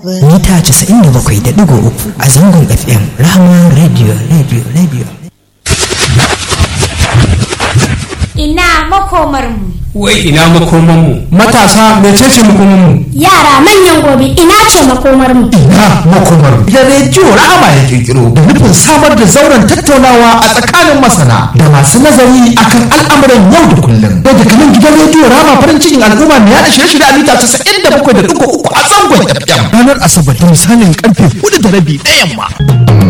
mita 97.3 a zangon fm rahama radio radio radio ina makomarmu wai ina makomanmu matasa mecece makomanmu yara manyan gobe ina ce makomarmu ina makomarmu da rediyo rahama ya kirkiro da nufin samar da zauren tattaunawa a tsakanin masana da masu nazari akan al'amuran yau da kullum da daga nan gidan rediyo rahama farin cikin al'umma mai yada shirye-shirye a mita 97.3 a zangon fm ranar asabar da misalin karfe 4 da rabi na yamma